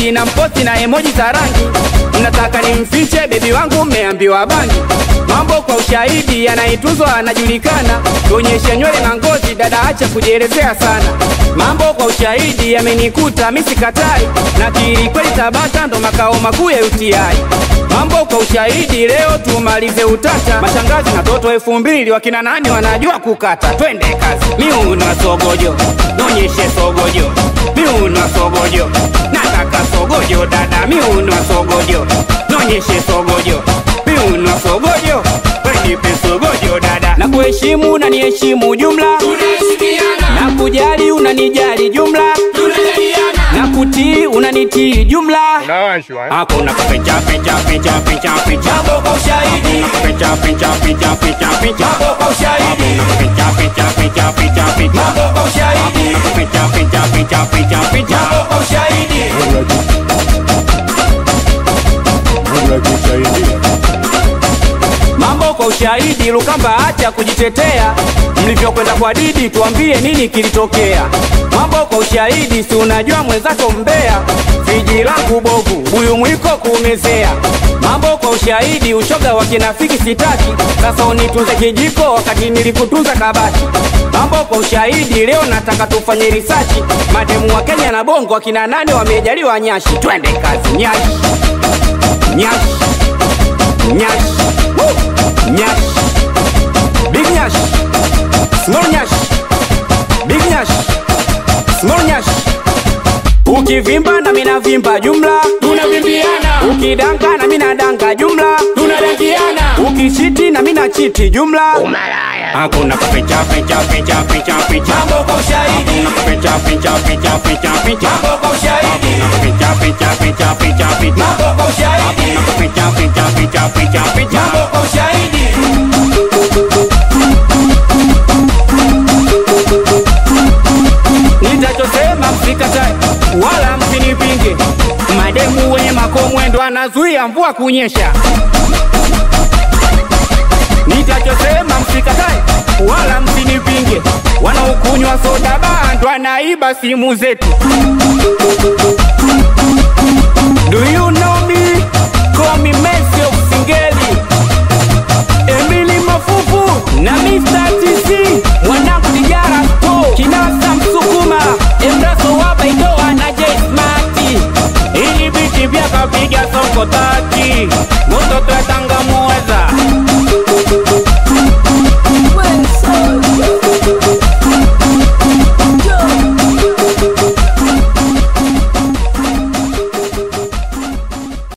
ushahidi na mposti na emoji za rangi mnataka nimfiche bebi wangu mmeambiwa bangi mambo kwa ushahidi yanaituzwa anajulikana tuonyeshe nywele na ngozi dada acha kujielezea sana mambo kwa ushahidi yamenikuta misikatai na kiri kweli tabata ndo makao makuu ya uti mambo kwa ushahidi leo tumalize utata mashangazi na toto elfu mbili wakina nani wanajua kukata twende kazi miunwa sogojo nonyeshe sogojo miunwa sogojo nataka sogojo dada miunwa sogojo nonyeshe sogojo miunwa sogojo wenipe sogojo dada na kuheshimu na niheshimu jumla na kujali unanijali jumla na kutii unanitii jumla Unawashwa, eh? hakuna kuficha ficha ficha ficha ficha Mambo kwa ushahidi, ficha ficha ficha ficha ficha mambo kwa ushahidi, ficha ficha ficha ficha ficha mambo kwa ushahidi, ficha ficha ficha ficha ficha mambo kwa ushahidi. mambo kwa ushahidi lukamba acha kujitetea mlivyokwenda kwa didi tuambie nini kilitokea mambo kwa ushahidi si unajua mwenzako mbea viji langu bovu huyu mwiko kuumezea mambo kwa ushahidi ushoga wa kinafiki sitaki sasa unitunze kijiko wakati nilikutunza kabati mambo kwa ushahidi leo nataka tufanye risachi mademu wa kenya na bongo akina nane wamejaliwa nyashi twende kazi nyashi nyashi nyashi Woo! nyashi big nyashi small nyashi big nyashi small nyashi ukivimba na mina vimba jumla Tunavimbiana, ukidanga na mina danga jumla tunadangiana, ukichiti na mina chiti jumla hakuna kuficha ficha ficha ficha ficha mambo kwa ushahidi, ficha ficha ficha ficha ficha mambo kwa ushahidi, ficha ficha ficha ficha ficha mambo kwa ushahidi, ficha ficha ficha ficha ficha mambo kwa ushahidi. nitachosema msikatae wala msinipinge mademu wenye makomwendo anazuia mvua kunyesha nitachosema msikatae wala msinipinge wanaokunywa soda bando anaiba simu zetu Do you know me? Call me Messi of Singeli Emily Mafufu na Mr. TC mwanangu Dijara Sto Kinasa Msukuma Embraso wa Baidoa na J Smarty ili biti vya kapiga soko tati moto twatanga